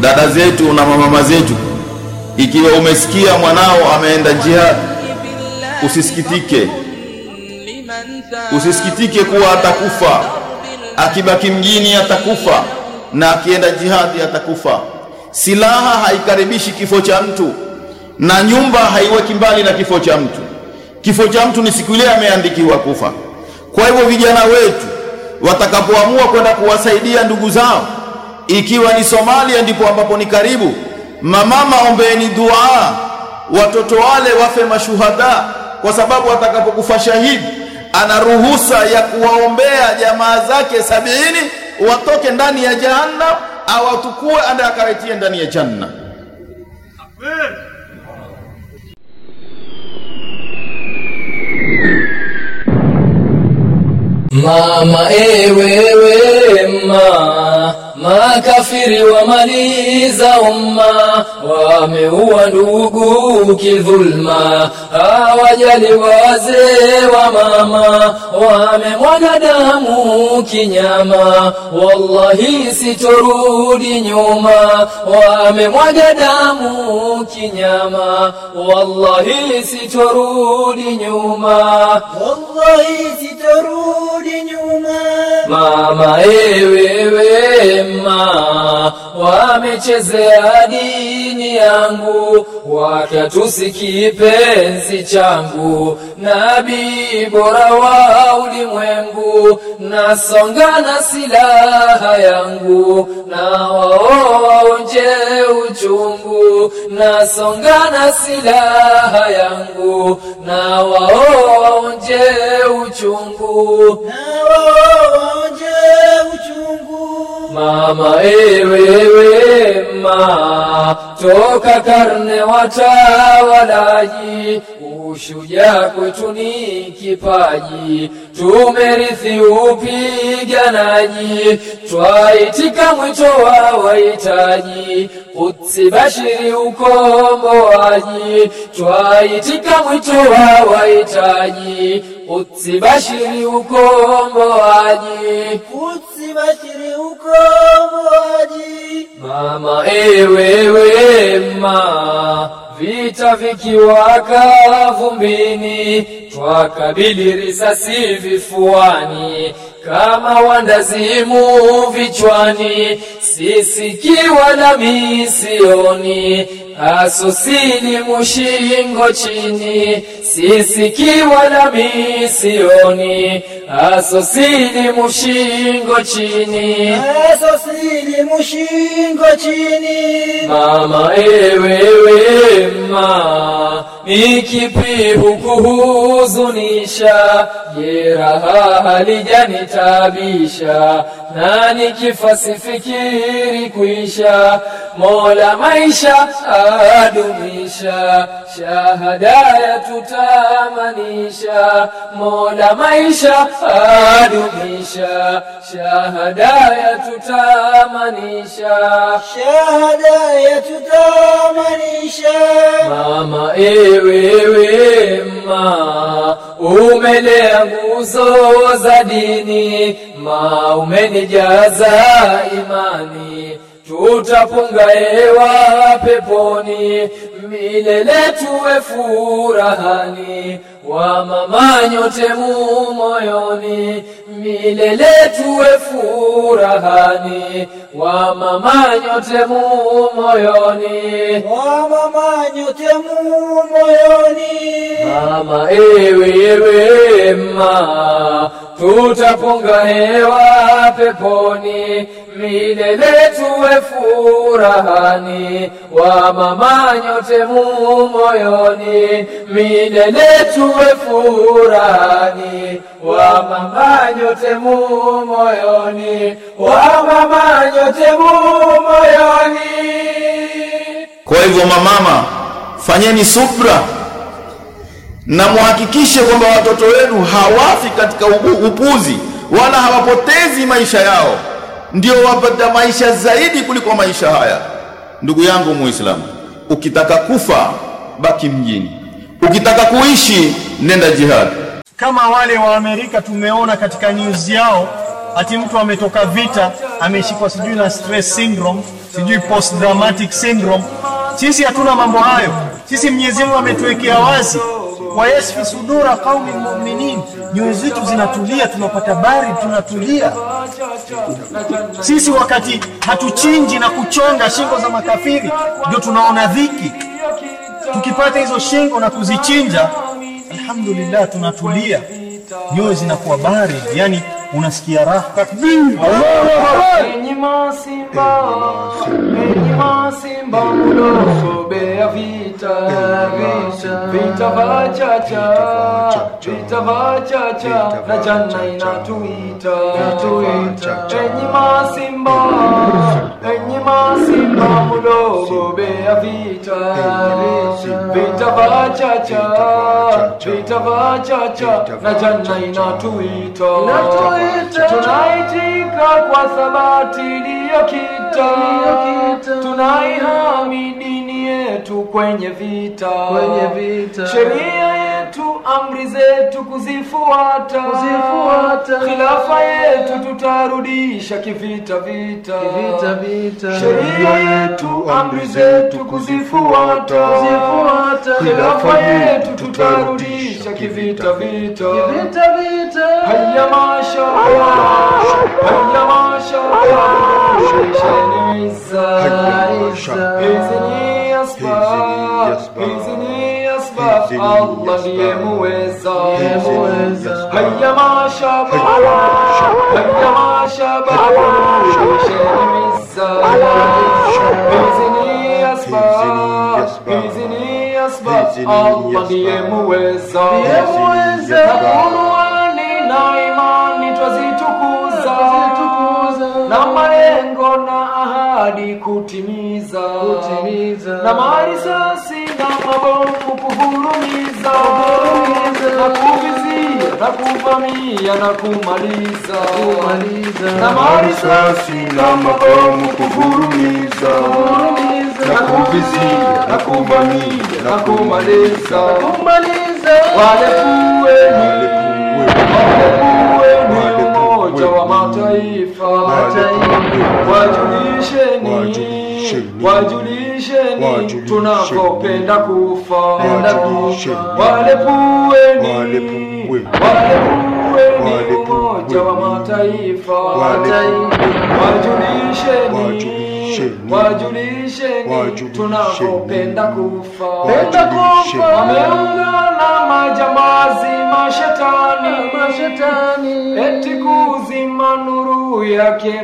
dada zetu na mamama zetu ikiwa umesikia mwanao ameenda jihad usisikitike usisikitike kuwa atakufa akibaki mjini atakufa na akienda jihadi atakufa silaha haikaribishi kifo cha mtu na nyumba haiweki mbali na kifo cha mtu kifo cha mtu ni siku ile ameandikiwa kufa kwa hivyo vijana wetu watakapoamua kwenda kuwasaidia ndugu zao ikiwa ni Somalia ndipo ambapo ni karibu mamama ombeeni dua watoto wale wafe mashuhada kwa sababu atakapokufa shahidi ana ruhusa ya kuwaombea jamaa zake sabini watoke ndani ya jahannam au atukue ande akawetie ndani ya janna Mama ewewe ma makafiri wamaliza umma, wameua ndugu kidhulma, hawajali wazee wa mama, wamemwaga damu kinyama, wallahi sitorudi nyuma, wamemwaga damu kinyama, wallahi sitorudi nyuma, wallahi sitorudi nyuma Mama ewewe ma wamechezea dini yangu, wakatusi kipenzi changu, nabii bora wa ulimwengu, nasonga na silaha yangu, na waonje uchungu, nasonga na silaha yangu, na waonje uchungu nawaonje uchungu Mama ewewe ma toka karne watawalaji, ushujaa kwetu ni kipaji, tumerithi upiganaji, twaitika mwito wa wahitaji, Kutsi bashiri ukomboaji, twaitika mwito wa wahitaji, Kutsi bashiri ukomboaji. Kutsi bashiri ukomboaji Mama ewewe ma vita vikiwaka vumbini, twakabili risasi vifuani kama wandazimu vichwani, sisiki wala misioni asosili mushingo chini, sisiki wala misioni asosili mushingo chini. asosili mushingo chini Mama ewewe ma nikipi hukuhuzunisha, jeraha halijanitabisha, na nikifa sifikiri kuisha, Mola maisha adumisha, shahada yatutamanisha, Mola maisha adumisha, shahada yatutamanisha. shahada yatutamanisha Mama ewewe ma umelea nguzo za dini, ma umenijaza imani, tutapunga hewa peponi, milele tuwe furahani, wa mama nyote mu moyoni, milele tuwe furahani, wa mama nyote mu moyoni. wa mama nyote mu moyoni Mama ewewe ma tutapunga hewa peponi, milele tuwe furahani, wa mama nyote mu moyoni, milele tuwe furahani, wa mama nyote mu moyoni, wa mama nyote mu moyoni. kwa hivyo mamama fanyeni subra na muhakikishe kwamba watoto wenu hawafi katika ubu- upuzi wala hawapotezi maisha yao ndio wapata maisha zaidi kuliko maisha haya ndugu yangu muislamu ukitaka kufa baki mjini ukitaka kuishi nenda jihad kama wale wa Amerika tumeona katika news yao, ati mtu ametoka vita ameshikwa sijui na stress syndrome, sijui post traumatic syndrome. Sisi hatuna mambo hayo. Sisi Mwenyezi Mungu ametuwekea wazi wa yasfi sudura qaumi mu'minin, nyoyo zetu zinatulia, tunapata bari, tunatulia. Sisi wakati hatuchinji na kuchonga shingo za makafiri, ndio tunaona dhiki. Tukipata hizo shingo na kuzichinja, alhamdulillah, tunatulia, nyoyo zinakuwa bari, yani unasikia raha. Takbir! Enyi masimba, enyi masimba mnaosobea vita, vita, vita vachacha, vita vachacha, na janna inatuita, inatuita. Enyi masimba, enyi masimba mnaosobea vita, vita vachacha, vita vachacha, na janna inatuita, tunaitika kwa thabati iliyokita, tunaihami dini yetu kwenye vita, sheria yetu, amri zetu kuzifuata, khilafa yetu tutarudisha kivita vita, sheria yetu, amri zetu kuzifuata, khilafa yetu tutarudisha kivita vita, Hayya mashallah, hayya mashallah, shisheni izza, hizi ni asbab, hizi ni asbab, Allah ndiye muweza, hayya mashallah, hayya mashallah, shisheni izza, hizi ni asbab, hizi ni asbab, Allah ndiye muweza, na Qur'ani na imani twazitukuza na malengo na ahadi kutimiza na marisasi na mabomu kuvurumiza na kuvizia na kuvamia na kumaliza na marisasi na mabomu kuvurumiza na kuvizia na kuvamia na kumaliza wale kuweni wale kuweni umoja wa mataifa wajulisheni wajulisheni tunakopenda kufa wale puweni wale puweni umoja wa mataifa wajulisheni wajulisheni tunakopenda kufa wameungana majambazi mashetani eti kuzima nuru yake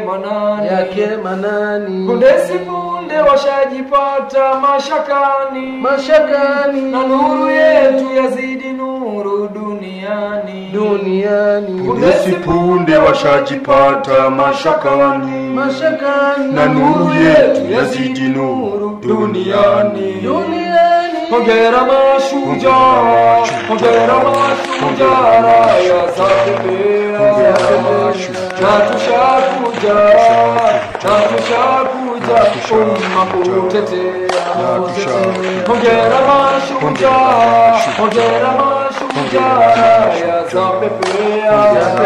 manani punde si punde washajipata mashakani na nuru yetu yazidi nuru duniani Punde si punde washajipata mashakani, na nuru yetu yazidi nuru duniani. Hongera mashujaa, hongera mashujaa, raya za pepea, na tushakuja, na tushakuja, umma kutetea. Hongera mashujaa, hongera mashujaa, raya za pepea,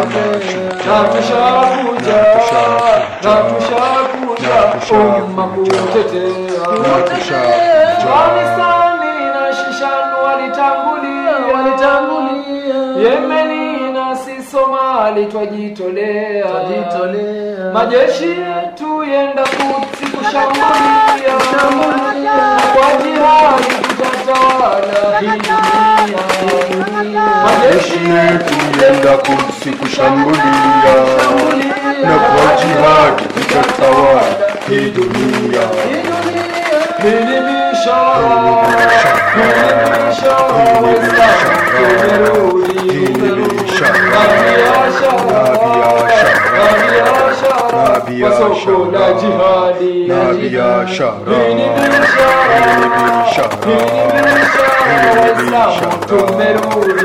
na tushakuja, na tushakuja, umma kutetea. Afghanistani na Shishan walitangulia, Yemeni na si Somali twajitolea, majeshi yetu yenda Kudsi kushambulia, kwa jihadi tutatawala hii dunia. Majeshi yetu yenda Kudsi kushambulia, na kwa jihadi tutatawala hii dunia. Hii ni bishara, hii ni bishara, Waislamu tumerudi. Hii ni bishara, Na biashara, na biashara, na na biashara, kwa soko la biashara, jihadi. na biashara, Hii ni bishara, hii ni bishara, hii ni bishara, Waislamu tumerudi.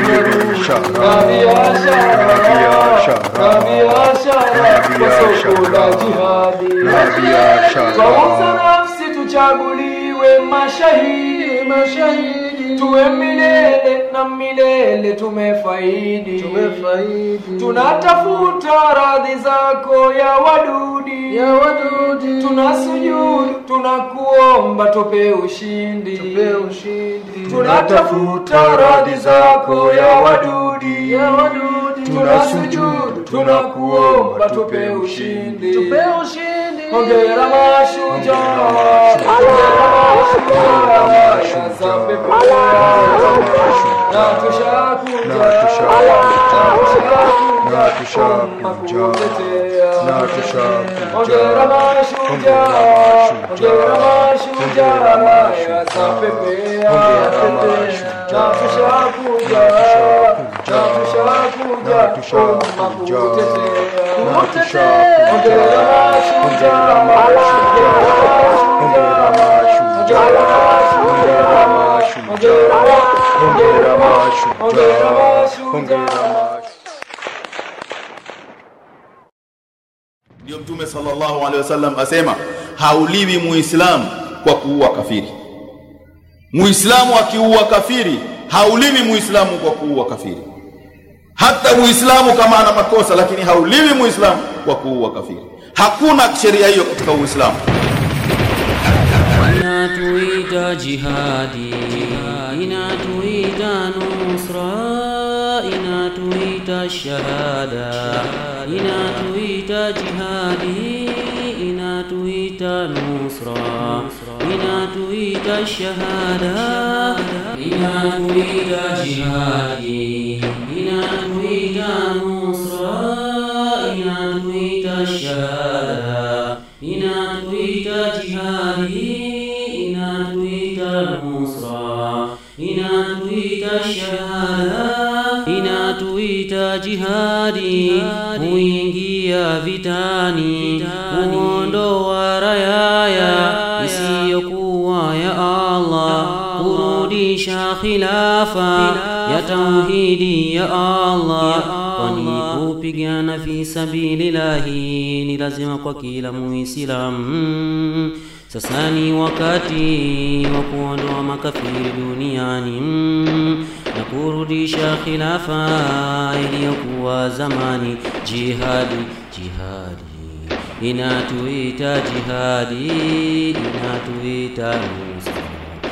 Na biashara, na biashara, kwa soko la jihadi. na biashara, Twauza nafsi tuchaguliwe mashahidi, mashahidi tuwe milele na milele tumefaidi tumefaidi tunatafuta radhi zako ya wadudi ya wadudi tunasujudu tunakuomba tupe ushindi tupe ushindi tunatafuta radhi zako ya wadudi ya wadudi tunasujudu tunakuomba tupe ushindi tupe ushindi Hongera mashujaa, hongera mashujaa, za peponi. Na tushakuja, Na tushakuja, na tushakuja, na tushakuja, kukutetea. na tushakuja. Hongera mashujaa, hongera mashujaa, za pepea. Hongera mashujaa. Na tushakuja, na tushakuja, Na tushakuja. kukutetea. Na tushakuja. Hongera mashujaa, Hongera mashujaa. Hongera mashujaa. Hongera mashujaa. Hongera mashujaa. Ndio Mtume sallallahu alaihi wasallam asema hauliwi muislamu kwa kuua kafiri. Muislamu akiua kafiri hauliwi muislamu kwa kuua kafiri. Hata muislamu kama ana makosa, lakini hauliwi muislamu kwa kuua kafiri. Hakuna sheria hiyo katika Uislamu. inatuita jihadi inatuita nusra inatuita shahada inatuita jihadi inatuita nusra inatuita shahada inatuita jihadi inatuita nusra inatuita shahada inatuita jihadi inatuita nusra inatuita shahada inatuita jihadi huingia vitani kuondoa rayaya isiyokuwa ya Allah kurudisha khilafa ya tauhidi ya Allah kwani kupigana fi sabilillahi ni lazima kwa kila muislamu sasa ni wakati wa kuondoa makafiri duniani mm, na kurudisha khilafa iliyokuwa zamani jihadi jihadi inatuita jihadi inatuita nusra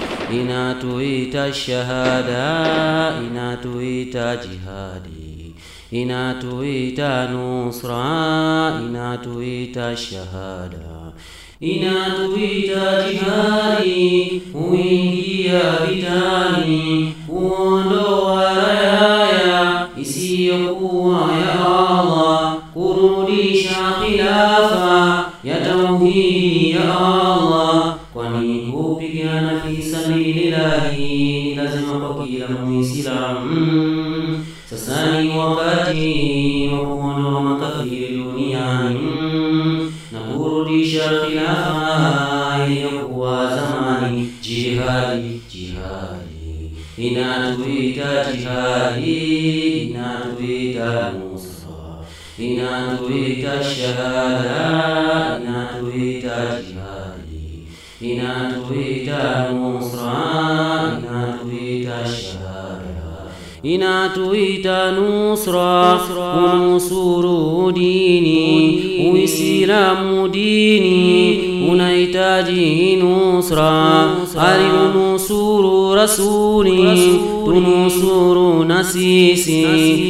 inatuita shahada inatuita jihadi inatuita nusra inatuita shahada inatuita jihadi huingia vitani kuondoa rayaya isiyokuwa ya Allah kurudisha khilafa ya tauhidi ya Allah kwani kupigana fi sabilillahi ni lazima kwa kila muislamu sasa ni wakati wa kuondoa makafiri duniani na kurudisha khilafa iliyokuwa zamani jihadi jihadi inatuita jihadi inatuita nusra inatuita shahada inatuita jihadi inatuita nusra inatuita shahada inatuita nusra kunusuru dini uislamu dini unahitaji nusra alinusuru rasuli tunusuru na sisi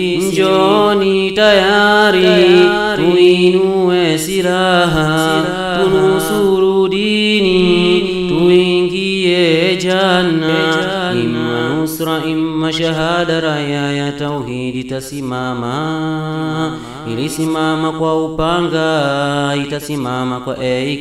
njoni tayari tuinue silaha tunusuru dini tuingie janna imma nusra imma shahada raya ya tauhidi tasimama ilisimama kwa upanga itasimama kwa AK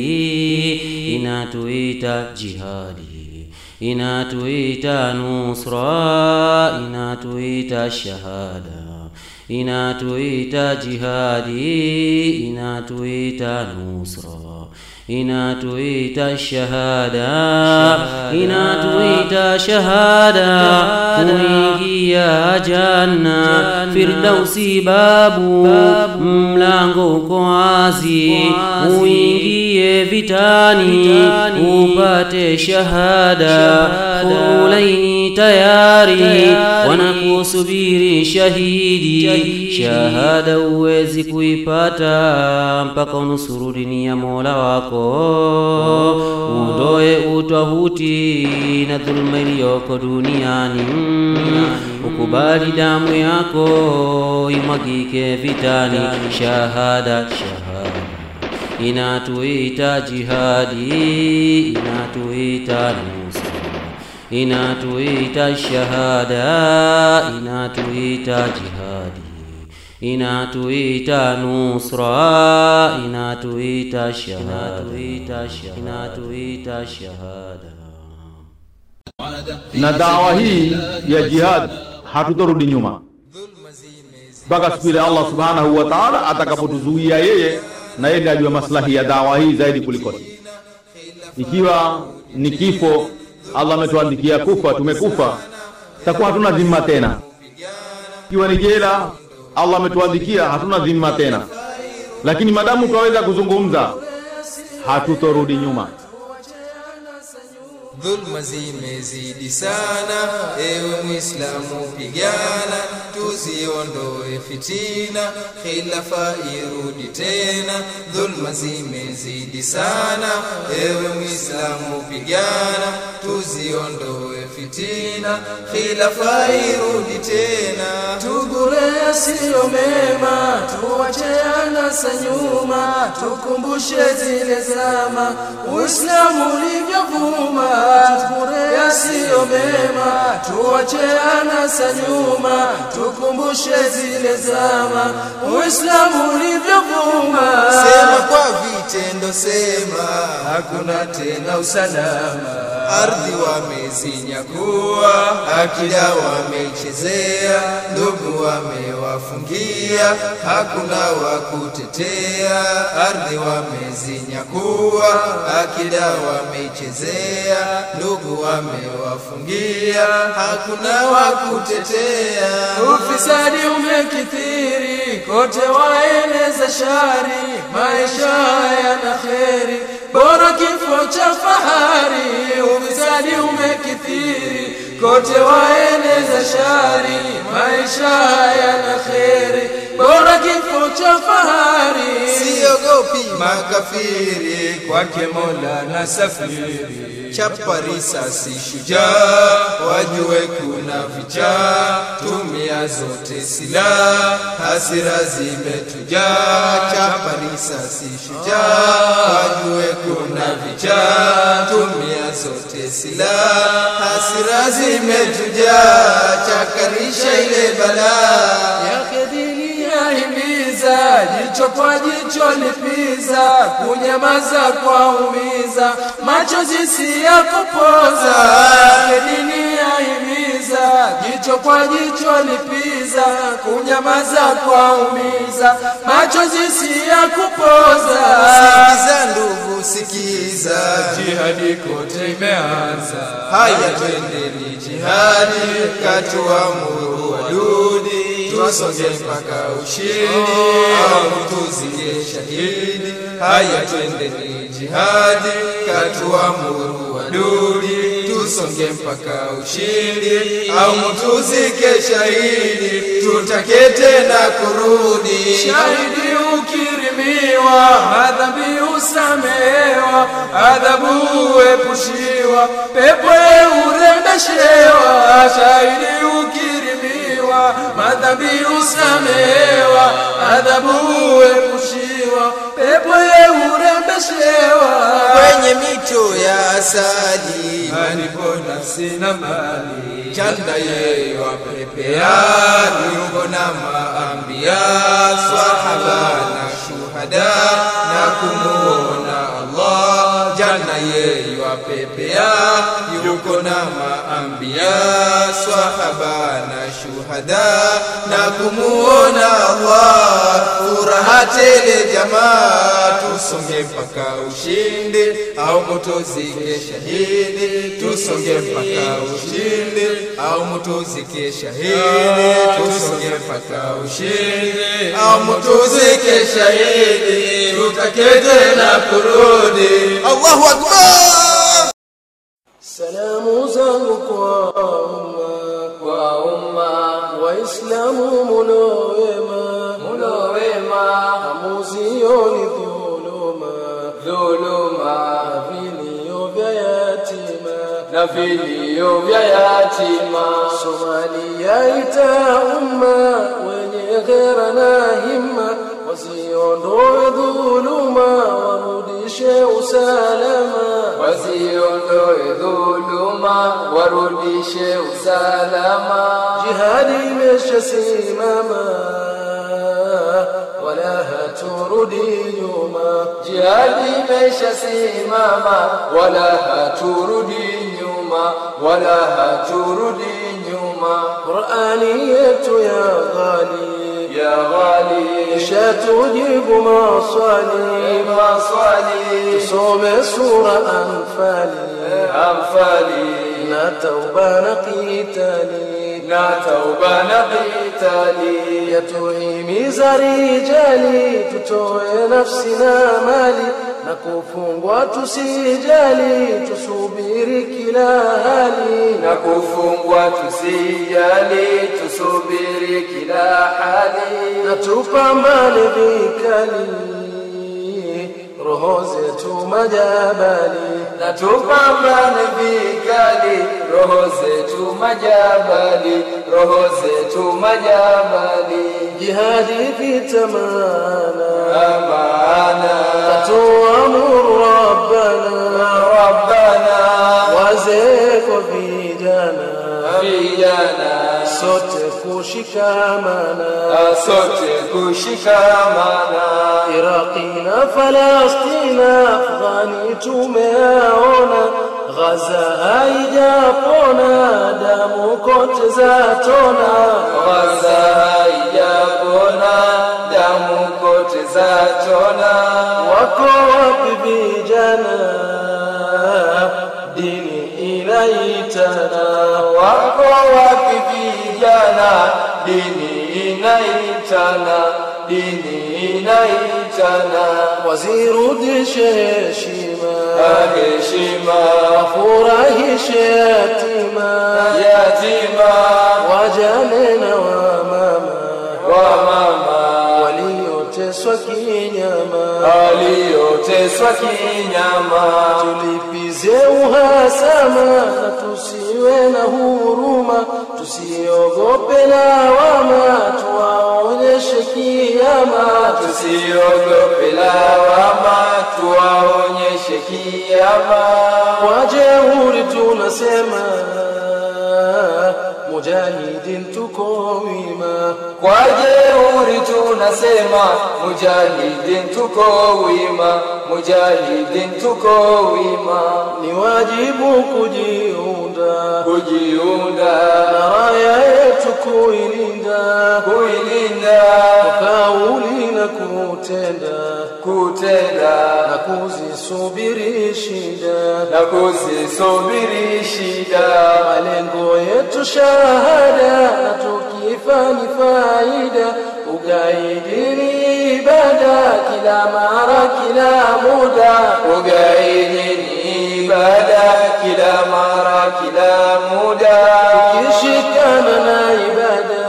inatuita jihadi inatuita nusra inatuita shahada inatuita jihadi inatuita nusra inatuita shahada inatuita shahada kuingia janna firdausi babu mlango uko wazi uingie vitani upate shahada kulaini tayari wanakusubiri shahidi shahada uwezi kuipata mpaka unusuru dini ya mola wako uondoe utwahuti na dhulma iliyoko duniani ukubali damu yako imwagike vitani shahada shahada inatuita jihadi inatuita nusra inatuita shahada inatuita jihadi inatuita nusra inatuita shahada inatuita shahada na dawa hii ya jihad hatutorudi nyuma mpaka siku ile Allah subhanahu wa ta'ala atakapotuzuia yeye na yeye ndiye ajua maslahi ya dawa hii zaidi kuliko ikiwa ni kifo Allah ametuandikia kufa tumekufa takuwa hatuna dhima tena ikiwa ni jela Allah ametuandikia hatuna dhima tena lakini madamu twaweza kuzungumza hatutorudi nyuma dhulma zimezidi sana ewe mwislamu pigana tuziondoe fitina khilafa irudi tena dhulma zimezidi sana ewe mwislamu pigana tuziondoe fitina khilafa irudi tena tugure yasiyo mema tuwache anasa nyuma tukumbushe zile zama uislamu ulivyovuma tugure yasiyo mema tuwache anasa nyuma tukumbushe zile zama uislamu ulivyovuma sema kwa vitendo sema hakuna tena usalama ardhi wamezinyakua akida wameichezea ndugu wamewafungia hakuna wa kutetea ardhi wamezinyakua akida wameichezea ndugu wamewafungia hakuna wa kutetea ufisadi umekithiri kote waeneza shari maisha yana kheri bora kifo cha fahari ufisadi umekithiri kote waeneza shari maisha yana kheri bora kifo cha fahari siogopi makafiri kwake mola na safiri chapa risasi shujaa wajue kuna vichaa tumia zote silaha hasira zimetujaa chapa risasi shujaa wajue kuna vichaa tumia zote silaha hasira zimetujaa chakarisha ile balaa yake dini yahimiza jicho kwa jicho lipiza kunyamaza kwa umiza machozi si ya kupoza yake dini yahimiza jicho kwa jicho lipiza kunyamaza kwa umiza machozi si ya kupoza sikiza ndugu sikiza jihadi kote imeanza haya twendeni jihadi katuamuru wadudi tusonge mpaka ushindi au tuzige shahidi haya twendeni jihadi katuamuru wadudi tusonge mpaka ushindi au mtuzike shahidi tutake tena kurudi shahidi ukirimiwa madhambi usamehewa adhabu uepushiwa pepo urembeshewa shahidi ukirimiwa madhambi usamehewa adhabu uepushiwa pepo urembeshewa kwenye mito ya asali malipo nafsi na mali chanda yeye wapepea yuko na maambia sahaba na shuhada na kumuona Allah janna yeye wapepea yuko na maambia sahaba na shuhada na kumuona Allah furaha tele jamaa tusonge mpaka ushindi au mutuzike shahidi tusonge mpaka ushindi au mutuzike shahidi tusonge mpaka ushindi au mutuzike shahidi tutake tena kurudi Allahu akbar salamu zangu Waislamu muno wema, muno wema, hamuzioni dhuluma, dhuluma, na vilio vya yatima, na vilio vya yatima. Somalia ita umma wenye ghera na himma, wasiondoe dhuluma, warudishe usalama, wasiondoe dhuluma, warudishe usalama. Jihadi imeshasimama wala haturudi nyuma. Jihadi imeshasimama wala haturudi nyuma, wala haturudi nyuma. Qur'ani yetu ya ghali, ya ghali, ishatujibu maswali, maswali. Tusome sura Anfali, Anfali na tauba na qitali, na tauba na qitali. Yatuhimiza rijali, tutoe nafsi na mali na kufungwa tusijali, tusubiri kila hali, na kufungwa tusijali, tusubiri kila hali, na tupambane vikali roho zetu majabali, na tupambane vikali, roho zetu majabali, roho zetu majabali. Jihadi vitamana amana, tatuamuru rabbana rabbana, wazee kwa vijana vijana, sote kushikamana, sote kushikamana. Iraqi na Falastina, Afghani tumeaona, Ghaza haijapona, damu kote zatona. Ghaza haijapona, damu kote zatona. Wako wapi vijana? Dini inaitana. Wako wapi vijana? Dini inaitana. Dini inaitana. Wazirudishe heshima, heshima, wafurahishe yatima, yatima, wajane na wamama, wamama walioteswa kinyama, walioteswa kinyama, tulipize uhasama na tusiwe na huruma, tusiogope lawama, tuwaonyeshe kiama, tusiogope lawama, tuwaonyeshe kiama. Wajeuri tunasema mujahidin tuko wima, kwa jeuri tunasema mujahidin tuko wima, mujahidin tuko wima. Ni wajibu kujiunda, kujiunda na raya yetu kuilinda, kuilinda kwa kauli na kutenda, kutenda na kuzisubiri shida, na kuzisubiri shida. Malengo yetu shahada, na tukifa ni faida. Ugaidi ni ibada, kila mara, kila muda. Ugaidi ni ibada, kila mara, kila muda. Tukishikana na ibada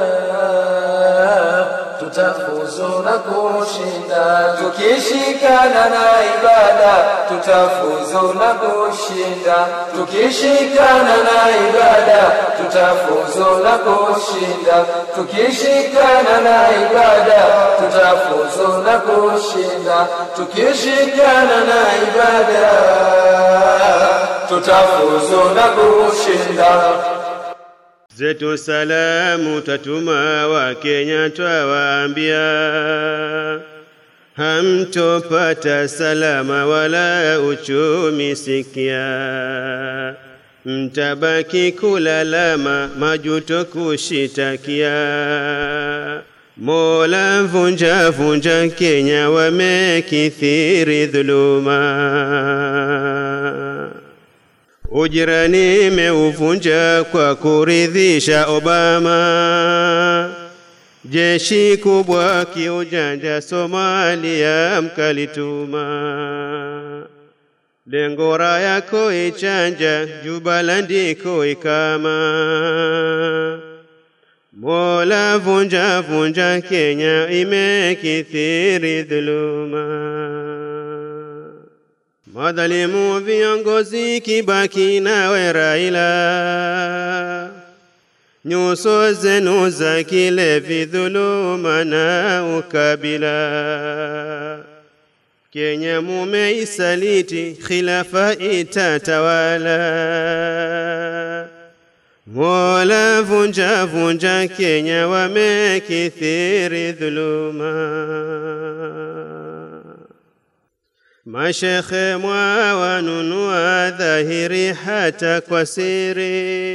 tutafuzu na kushinda. Tukishikana na ibada tutafuzu na kushinda. Tukishikana na ibada tutafuzu na kushinda. Tukishikana na ibada tutafuzu na kushinda. Tukishikana na ibada tutafuzu na kushinda. zetu salamu tatuma wa Kenya twawaambia, hamtopata salama wala uchumi sikia, mtabaki kulalama majuto kushitakia. Mola vunja vunja Kenya wamekithiri dhuluma Ujirani imeuvunja kwa kuridhisha Obama. Jeshi kubwa kiujanja Somalia mkalituma. Lengo yako ichanja Jubalandi ikama. Mola, vunja vunja Kenya, imekithiri dhuluma. Madhalimu viongozi Kibaki nawe Raila, nyuso zenu za kilevi, dhuluma na ukabila. Kenya mumeisaliti, khilafa itatawala. Mola, vunja vunja Kenya, wamekithiri dhuluma. Mashekhe mwawanunua dhahiri hata kwa siri,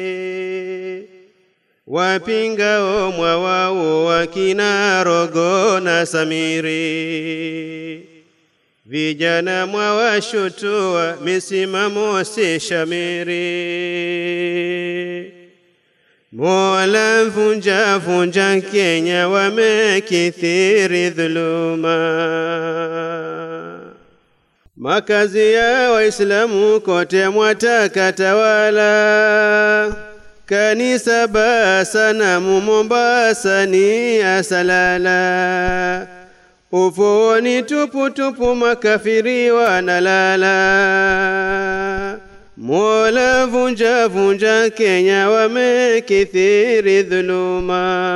wapingao mwawau wakina Rogo na Samiri, vijana mwawashutua misimamo si shamiri. Mola, vunja vunja Kenya, wamekithiri dhuluma. Makazi ya Waislamu kote mwataka tawala, kanisa basa na Mombasa ni asalala, ufuoni tupu tupu makafiri wanalala. Mola, vunja vunja Kenya, wamekithiri dhuluma.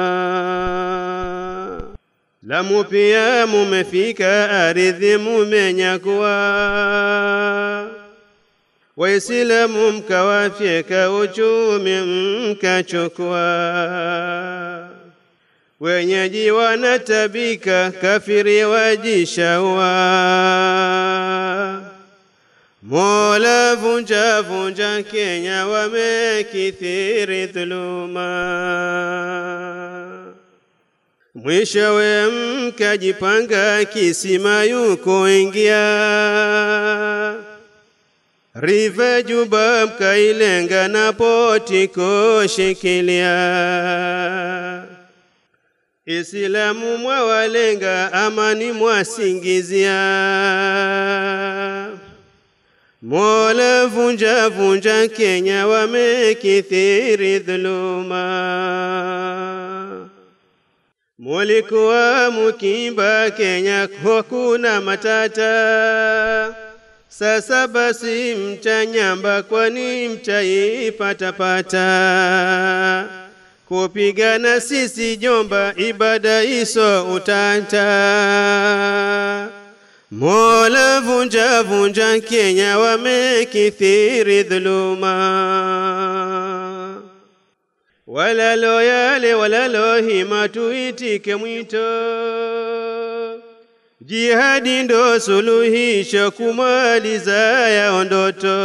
Lamu pia mumefika, ardhi mumenyakua, Waislamu mkawafyeka, uchumi mkachukua, wenyeji wanatabika, kafiri wajishaua. Mola, vunja vunja Kenya, wamekithiri dhuluma. Mwishowe mkajipanga kisima yuko ingia, Rive Juba mkailenga na poti koshikilia. Islamu mwawalenga, amani mwasingizia. Mola, vunja vunja Kenya, wamekithiri dhuluma. Mulikuwa mukimba Kenya, hakuna matata. Sasa basi mtanyamba, kwani mtaipatapata. Kupigana sisi jomba, ibada iso utanta. Mola, vunja vunja Kenya, wamekithiri dhuluma. Walalo yale walalo hima, tuitike mwito. Jihadi ndo suluhisho, kumaliza yao ndoto.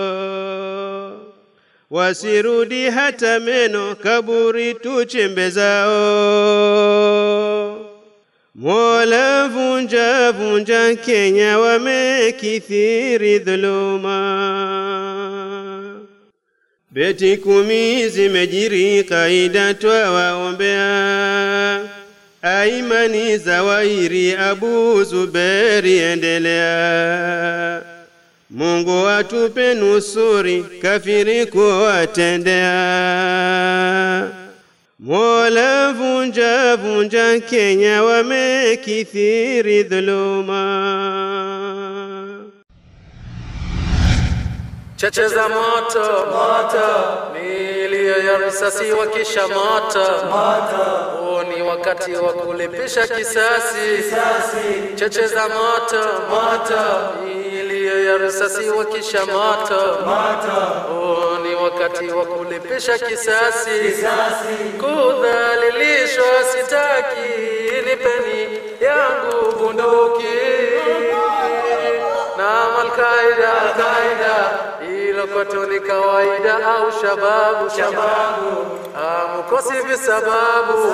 Wasirudi hata meno, kaburi tuchembe zao. Mola, vunja vunja Kenya, wamekithiri dhuluma. Beti kumi zimejiri, kaida twawaombea. Aimani Zawahiri, Abu Zuberi, endelea. Mungu atupe nusuri, kafiri kuwatendea. Mola, vunja vunja Kenya, wamekithiri dhuluma. cheche za moto moto, milio ya risasi wakisha moto moto, huu ni wakati wa kulipisha kisasi kisasi. Cheche za moto moto, milio ya risasi wakisha moto moto, huu ni wakati wa kulipisha kisasi kisasi. Kudhalilishwa sitaki, nipeni yangu bunduki na Al-Qaida Al-Qaida hilo kwetu ni kawaida au shababu shababu amukosi visababu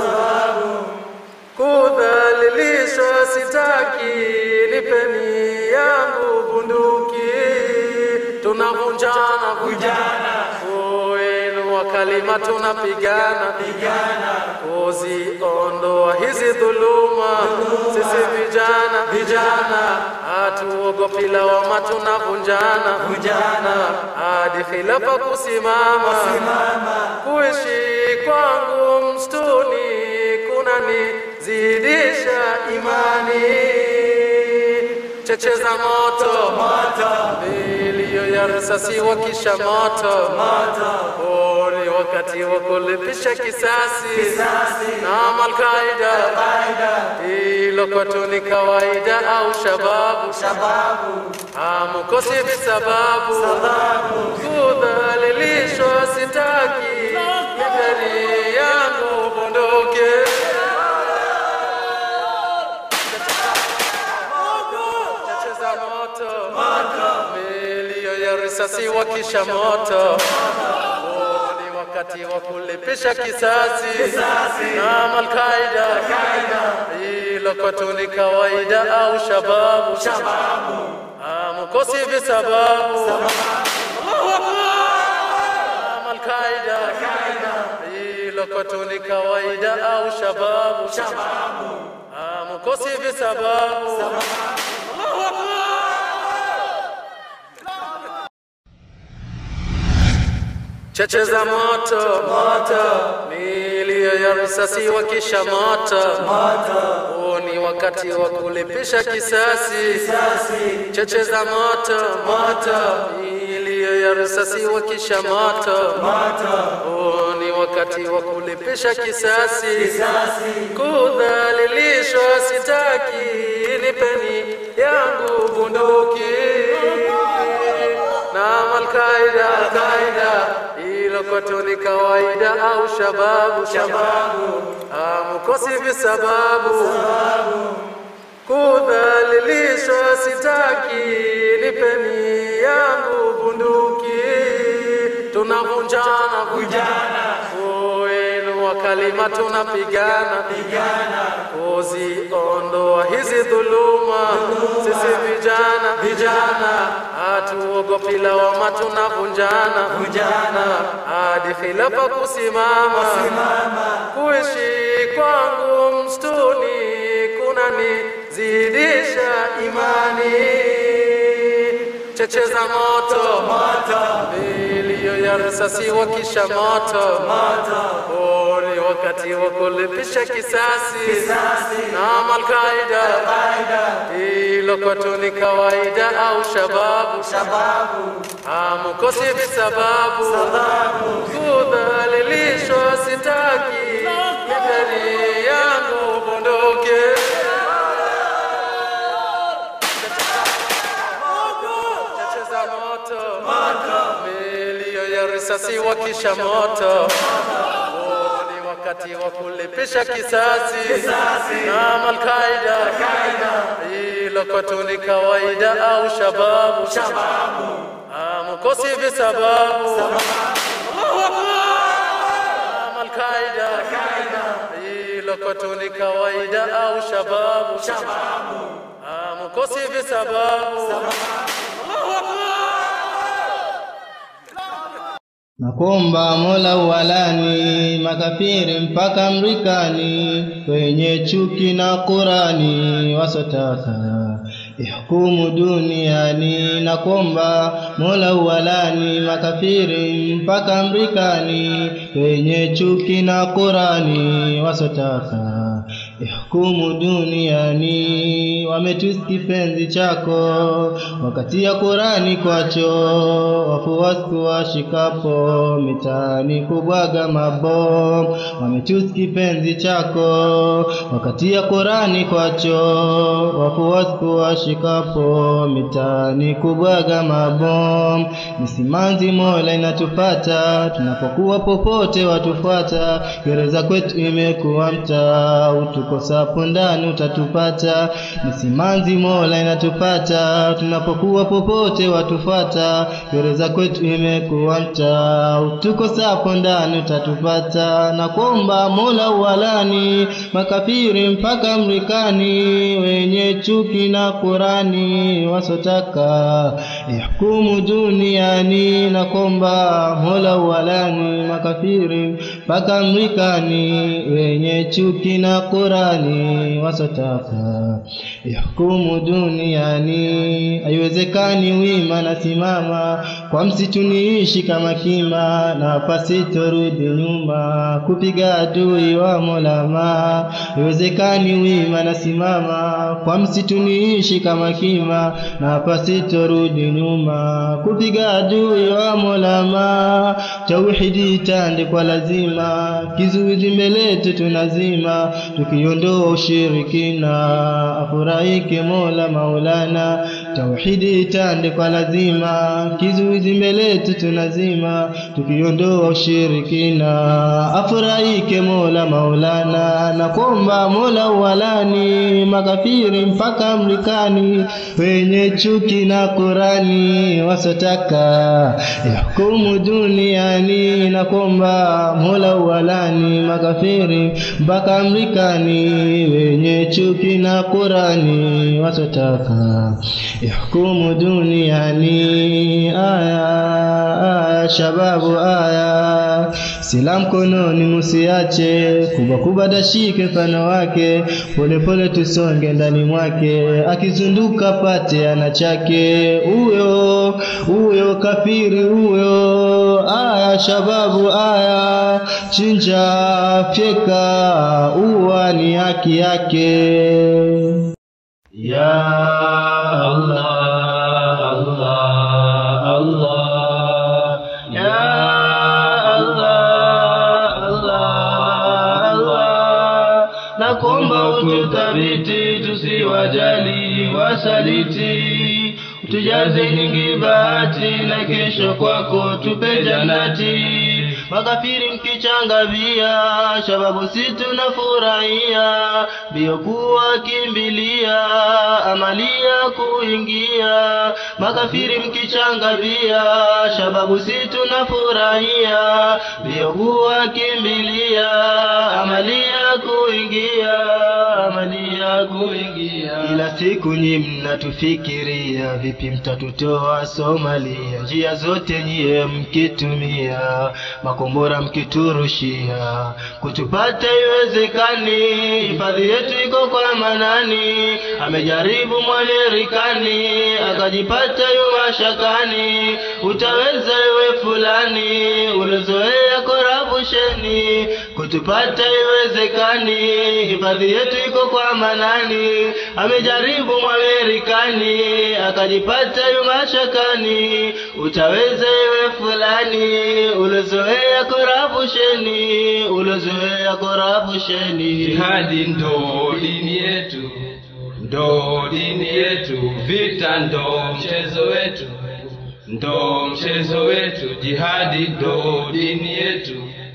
kudhalilishwa sitaki nipeni yangu bunduki tunavunjana vunjana wenu wa kalima tunapigana pigana kuziondoa hizi dhuluma sisi vijana vijana hatuogopi lawama tunavunjana vunjana hadi khilafa kusimama kuishi kwangu msituni kunanizidisha imani. Cheche za moto milio ya risasi wakisha moto huu ni wakati wa kulipisha kisasi na Malkaida, hilo kwetu ni kawaida au shababu hamukosi visababu kudhalilishwa sitaki migari yangu bunduki cheche za moto milio ya risasi wakisha moto Huu ni wakati wa kulipisha kisasi na Malkaida, hilo kwetu ni kawaida au shababu hamukosi visababu Allahu Akbar! Al-Qaida, hilo kwetu ni kawaida au shababu hamukosi visababu Allahu Akbar! cheche za moto milio ya risasi wakisha moto huu ni wakati wa kulipisha kisasi cheche za moto milio ya risasi wakisha moto huu ni wakati wa kulipisha kisasi kudhalilishwa sitaki nipeni yangu bunduki na Al-Qaida, Al-Qaida, hilo kwetu ni kawaida au shababu, shababu, hamukosi visababu, kudhalilishwa sitaki, nipeni yangu bunduki, tunavunjana vunjana, wenu wa kalima tunapigana kuziondoa hizi dhuluma, sisi vijana vijana hatuogopi lawama, tunavunjana vunjana hadi khilafa kusimama. Kuishi kwangu msituni kunanizidisha imani. Cheche za moto milio ya risasi wakisha moto huu ni wakati wa kulipisha kisasi na Malkaida, hilo kwetu ni kawaida au shababu, hamukosi visababu, kudhalilishwa sitaki, migari yangu bunduki cheche za moto milio ya risasi wakisha moto Huu ni wakati wa kulipisha kisasi na Malkaida, hilo kwetu ni kawaida au shababu, hamukosi visababu. Allahu Akbar! Malkaida, hilo kwetu ni kawaida au shababu, hamukosi visababu. Allahu Akbar! Nakuomba Mola uwalani makafiri mpaka mrikani, wenye chuki na Qurani wasotaka ihkumu duniani. Nakuomba Mola uwalani makafiri mpaka mrikani, wenye chuki na Qurani wasotaka ihkumu duniani. Wametusi kipenzi chako wakatia Qurani kwacho, wafuasi washikapo mitaani kubwaga mabomu. Wametusi kipenzi chako wakatia Qurani kwacho, wafuasi washikapo mitaani kubwaga mabomu. Misimanzi Mola inatupata tunapokuwa popote watufuata, gereza kwetu imekuwa mtaa, utukosapo ndani utatupata. Misimanzi Mola inatupata tunapokuwa popote watufuata, gereza kwetu imekuwa mtaa, utukosapo ndani utatupata. Na kuomba Mola uwalani makafiri mpaka mrikani, wenye chuki na Qurani wasotaka ihkumu duniani. Na kuomba Mola uwalani makafiri mpaka mrikani, wenye chuki na Qurani Qurani wasotaka yahukumu duniani, haiwezekani wima na simama kwa msitu niishi kama kima, na pasitorudi nyuma kupiga adui wa Molama. Haiwezekani wima na simama kwa msitu niishi kama kima, na pasitorudi nyuma kupiga adui wa Molama. Tauhidi itande kwa lazima, kizuizi mbele yetu tunazima, tukiondoa ushirikina, afurahike Mola Maulana. Tauhidi itande kwa lazima, kizuizi mbele yetu tunazima, tukiondoa ushirikina, afurahike Mola Maulana. Na kuomba Mola uwalani makafiri mpaka Mrikani, wenye chuki na Qurani wasotaka yahukumu duniani. Na kuomba Mola uwalani makafiri mpaka Mrikani, wenye chuki na Qurani wasotaka yahukumu duniani. Aya, aya, shababu aya, sila mkononi musiache, kubwa kubwa dashike mfano wake, polepole tusonge ndani mwake, akizunduka pate ana chake, huyo huyo kafiri huyo. Aya, shababu aya, chinja fyeka, uwa ni haki yake. Ya Allah, Allah, Allah, Ya Allah, Allah, Allah. Nakuomba ututhabiti tusiwajali wasaliti, tujaze nyingi bahati na kesho kwako tupe janati. Makafiri mkichangavia, shababu si tunafurahia, mbio kuwa kimbilia, amalia kuingia. Makafiri mkichangavia, shababu si tunafurahia, mbio kuwa kimbilia, amalia kuingia, amalia kuingia. Ila siku nyi mnatufikiria, vipi mtatutoa Somalia? Njia zote nyie mkitumia makombora mkiturushia, kutupata iwezekani. Hifadhi yetu iko kwa manani, amejaribu Mwamerikani akajipata yu mashakani. Utaweza iwe fulani, ulozoea korabusheni, kutupata iwezekani. Hifadhi yetu iko kwa manani, amejaribu Mwamerikani akajipata yu mashakani. Utaweza iwe fulani, ulozoea korabusheni, ulozoea korabusheni. Jihadi ndo dini yetu, ndo dini yetu, vita ndo mchezo wetu, ndo mchezo wetu. Jihadi ndo dini yetu,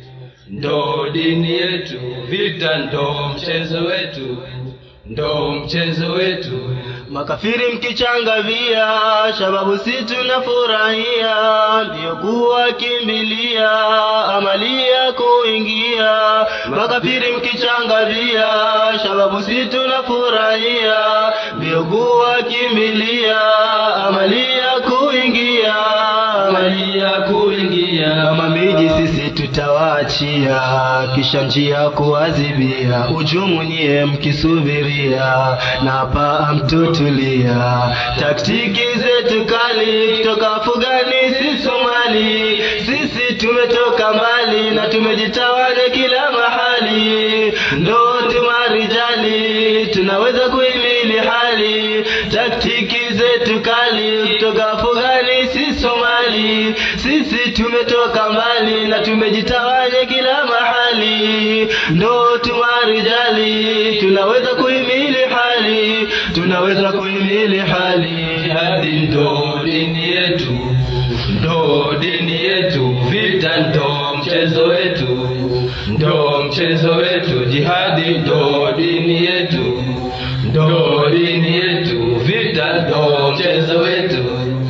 ndo dini yetu, vita ndo mchezo wetu, ndo mchezo wetu. Makafiri mkichangavia, shababu si tunafurahia, ndio kuwa kimbilia, amalia kuingia. Makafiri mkichangavia, shababu si tunafurahia, ndio kuwa kimbilia, amalia kuingia, amalia kuingia. Kama miji sisi tutawaachia, kisha njia kuadhibia, ujumu nyie mkisubiria, na hapa mtutulia. Taktiki zetu kali kutoka Afugani si Somali, sisi tumetoka mbali na tumejitawanya kila mahali, ndo tumarijali tunaweza kuhimili hali. Taktiki zetu kali kutoka Afugani si Somali, sisi tumetoka mbali na tumejitawanya kila mahali, ndo tumarijali tunaweza kuhimili hali, tunaweza kuhimili hali. Jihadi ndo dini yetu, ndo dini yetu, vita ndo mchezo wetu, ndo mchezo wetu. Jihadi ndo dini yetu, ndo dini yetu, vita ndo mchezo wetu,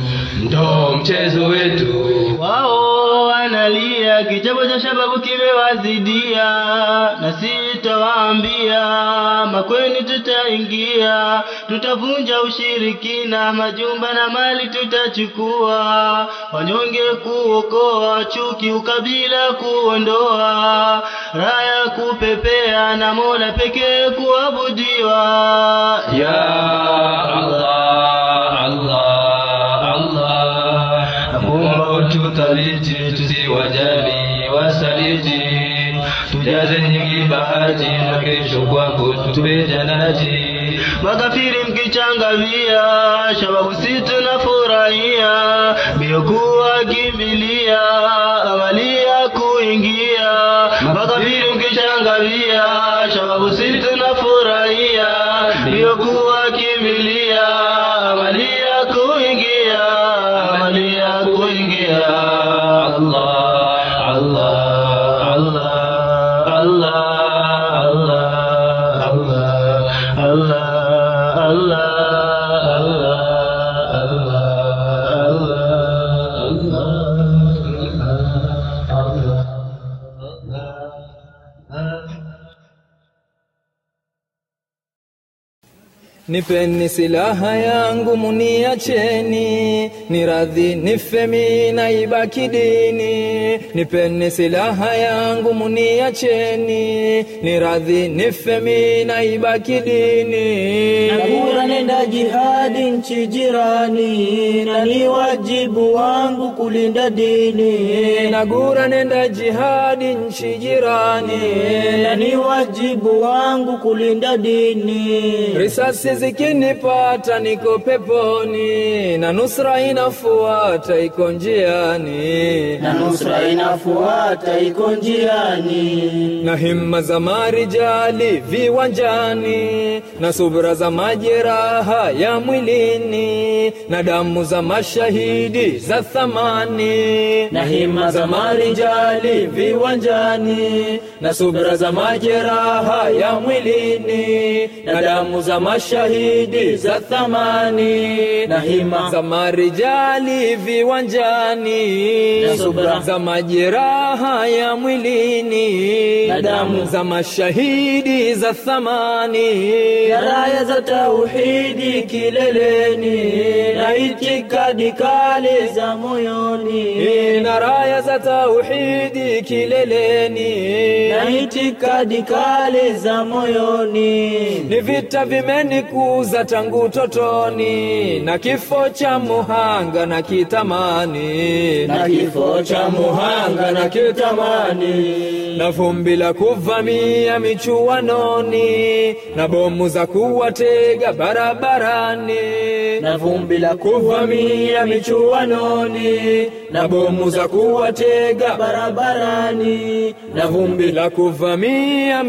ndo mchezo wetu. Wao wanalia kichapo cha shababu kimewazidia, na si tutawaambia makweni tutaingia tutavunja ushirikina majumba na mali tutachukua wanyonge kuokoa chuki ukabila kuondoa raya kupepea na mola pekee kuabudiwa ya Allah Allah Allah nakuomba ututhabiti tusiwajali wasaliti tujaze nyingi bahati na kesho kwako tupe janati makafiri mkichangavia shababu si tunafurahia mbio kuwakimbilia amalia kuingia makafiri mkichangavia shababu si tunafurahia mbio kuwakimbilia amalia kuingia amalia kuingia Allah Allah Allah Allah Allah Allah Allah Allah Nipeni silaha yangu muniacheni, ni radhi nife mimi na ibaki dini. Nipeni silaha yangu muniacheni, ni radhi nife mimi na ibaki dini. Nagura nenda jihadi nchi jirani, na ni wajibu wangu kulinda dini. Nagura nenda jihadi nchi jirani, na ni wajibu wangu kulinda dini. risasi zikinipata niko peponi, na nusra inafuata iko njiani, na nusra inafuata iko njiani. na himma za marijali viwanjani, na subra za majeraha ya mwilini, na damu za mashahidi za thamani, na hima za marijali viwanjani, na subra za majeraha ya mwilini, na damu za mashahidi za thamani, na hima za marijali viwanjani, na subra za majeraha ya mwilini, na damu za mashahidi za thamani, na raya za tauhidi kileleni, na itikadi kali za moyoni, na raya za tauhidi kileleni, na itikadi kali za moyoni. ni vita vimenikuza tangu totoni, na kifo cha muhanga na kitamani, na kifo cha muhanga na kitamani, na vumbi la kuvamia michuanoni, na bomu za kuwatega barabarani, na vumbi la kuvamia michuanoni, na bomu za kuwatega barabarani, na vumbi la kuvamia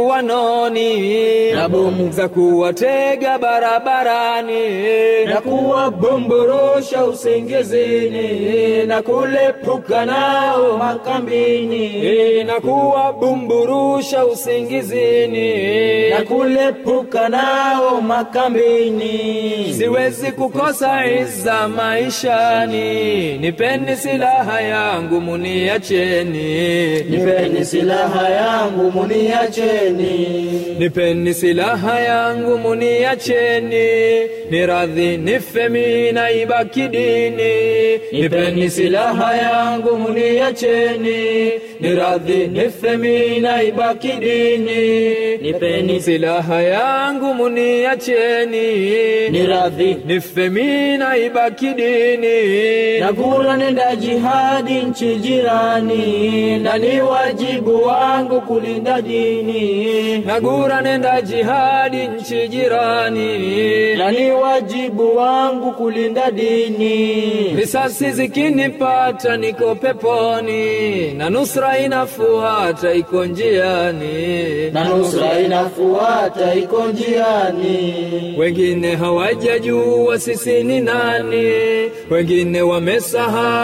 michuanoni, na bomu za kuwatega barabarani, na kuwabomborosha usingizini, na kulepuka nao makambini, na kuwabumburusha usingizini, na kulepuka nao makambini. siwezi kukosa iza maishani, nipeni silaha yangu muniacheni, Nipeni silaha yangu muniacheni, nipeni silaha yangu muniacheni, ni radhi nife mimi na ibaki dini. Nipeni silaha yangu muniacheni, ni radhi nife mimi na ibaki dini. Nipeni silaha yangu muniacheni, ni radhi nife mimi na ibaki dini. Nagura nenda jihadi nchi jirani, na ni wajibu wangu kulinda dini. Nagura nenda jihadi nchi jirani, na ni wajibu wangu kulinda dini. risasi zikinipata niko peponi, na nusra inafuata iko njiani, na nusra inafuata iko njiani. wengine hawajajua sisi ni nani, wengine wamesahau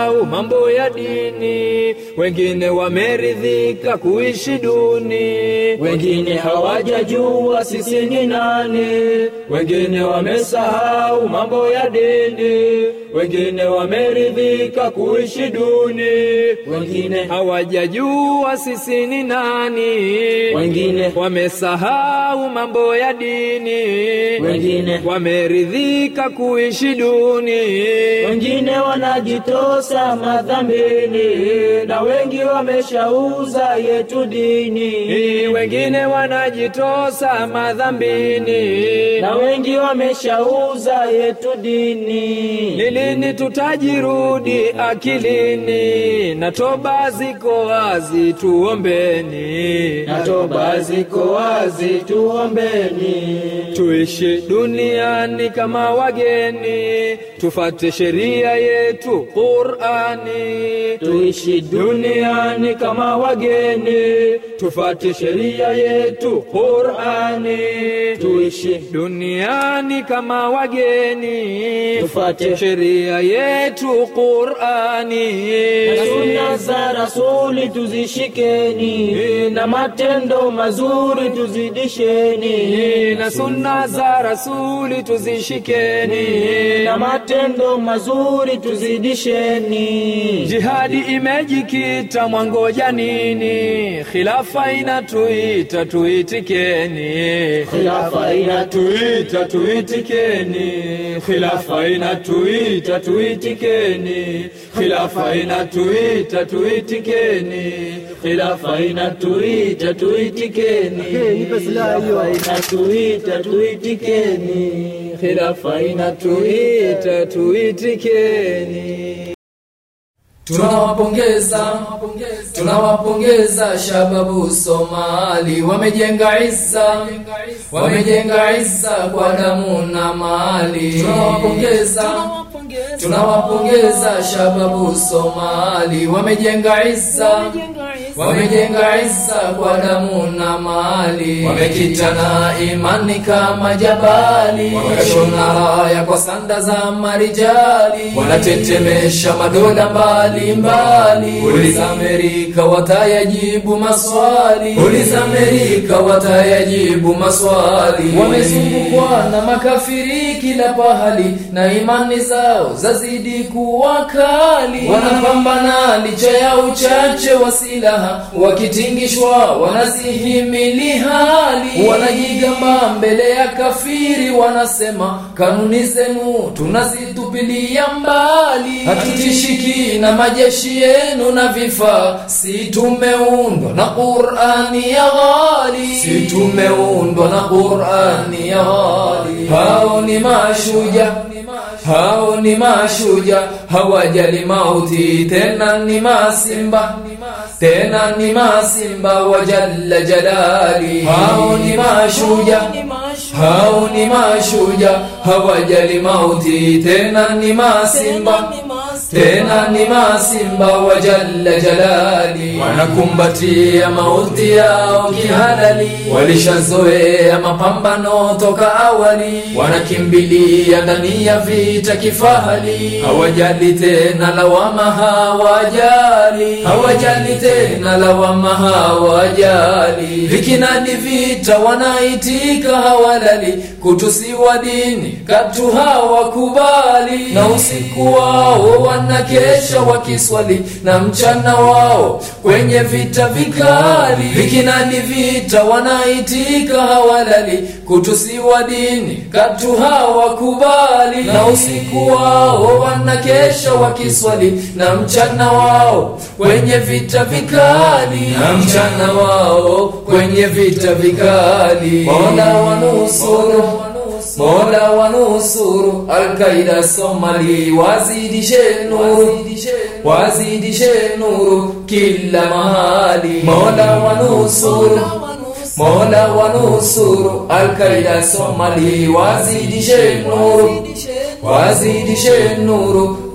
wamesahau mambo ya dini, wengine wameridhika kuishi duni, wengine hawajajua sisi ni nani, wengine wamesahau mambo ya dini, wengine wameridhika kuishi duni, wengine hawajajua sisi ni nani, wengine wamesahau mambo ya dini, wengine wameridhika kuishi duni, wengine wanajitosa madhambini, na wengi wameshauza yetu dini, wengine wanajitosa madhambini, na wengi wameshauza yetu dini. Ni lini tutajirudi akilini? Na toba ziko wazi, tuombeni. Na toba ziko wazi, tuombeni. Tuishi duniani kama wageni, tufate sheria yetu Qur'ani. Tuishi duniani kama wageni, tufate sheria yetu Qur'ani. Tuishi duniani kama wageni, tufate sheria yetu Qur'ani. Na sunna za Rasuli tuzishikeni, na matendo mazuri tuzidisheni. Na sunna za Rasuli tuzishikeni, na matendo mazuri tuzidisheni. Jihadi imejikita, mwangoja nini? Khilafa inatuita, tuitikeni. Khilafa inatuita, tuitikeni. Khilafa inatuita, tuitikeni. Khilafa inatuita, tuitikeni. Khilafa inatuita, tuitikeni. Khilafa inatuita, tuitikeni. Khilafa inatuita, tuitikeni. Tunawapongeza, tunawapongeza shababu Somali, wamejenga izza, wamejenga izza kwa damu na mali. Tunawapongeza, tunawapongeza shababu Somali, wamejenga izza, wamejenga izza kwa damu na mali. Wamekita na imani kama jabali, wakashona raya kwa sanda za marijali, wanatetemesha madola mbali mbali. Uliza Amerika watayajibu maswali, uliza Amerika watayajibu maswali. Wamezungukwa na makafiri kila pahali, na imani zao zazidi kuwa kali. Wanapambana licha ya uchache wa silaha, wakitingishwa wanazihimili hali. Wanajigamba mbele ya kafiri, wanasema kanuni zenu tunazitupilia mbali, hatutishiki na majeshi yenu na vifaa, si tumeundwa na Qur'ani ya ghali, si tumeundwa na Qur'ani ya ghali. Hao ni mashuja hao ni mashuja, hawajali mauti, tena ni masimba, tena ni masimba wa jalla jalali. Hao ni mashuja, hao ni mashuja, hawajali mauti, tena ni masimba tena ni masimba wa jalla jalali, wanakumbatia mauti yao kihalali, walishazoea mapambano toka awali, wanakimbilia ndani ya vita kifahali, hawajali tena lawama, hawajali, hawajali tena lawama, hawajali, vikinadi vita wanaitika, hawalali, kutusiwa dini katu hawakubali, na usiku wao wanakesha wakiswali na mchana wao kwenye vita vikali, vikinadi vita wanaitika, hawalali, kutusiwa dini katu hawakubali, na usiku wao wanakesha wakiswali na mchana wao kwenye vita vikali, na mchana wao kwenye vita vikali, Mola wanusuru Mola wanusuru Al-Qaida Somali, wazidishe nuru, wazidishe nuru kila mahali. Mola wanusuru, Mola wanusuru Al-Qaida Somali, wazidishe nuru, wazidishe nuru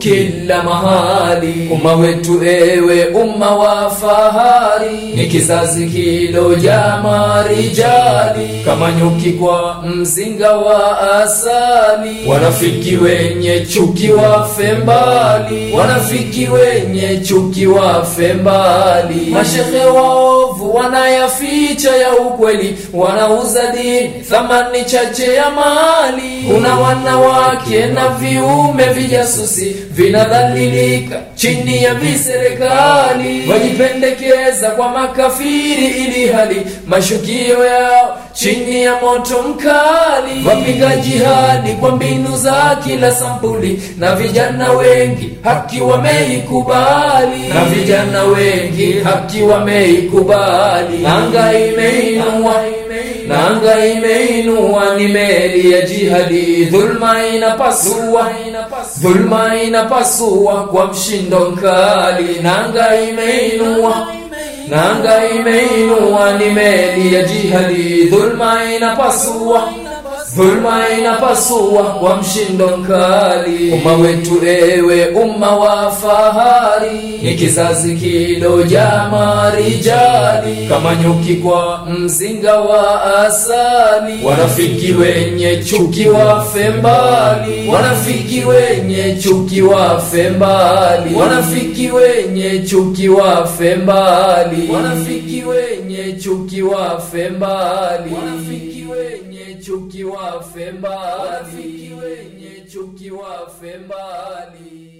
kila mahali umma wetu ewe umma wa fahari ni kizazi kiloja marijali kama nyuki kwa mzinga wa asali wanafiki wenye chuki wafe mbali wanafiki wenye chuki wafe mbali mashehe waovu wanayaficha ya ukweli wanauza dini thamani chache ya mali kuna wanawake na viume vijasusi vinadhalilika chini ya viserikali wajipendekeza kwa makafiri ili hali mashukio yao chini ya moto mkali wapiga jihadi kwa mbinu za kila sampuli na vijana wengi haki wameikubali na vijana wengi haki wameikubali anga imeinua nanga imeinua ni meli ya jihadi dhulma inapasua dhulma inapasua kwa mshindo mkali nanga imeinua nanga imeinua ni meli ya jihadi dhulma inapasua dhulma inapasua kwa mshindo mkali umma wetu ewe umma wa fahari ni kizazi kiloja marijali kama nyuki kwa mzinga wa asali wanafiki wenye chuki wafe mbali wanafiki wenye chuki wafe mbali wanafiki wenye chuki wafe mbali wanafiki wenye chuki wafe mbali wanafiki wenye chuki wafe mbali wanafiki wenye chuki wafe mbali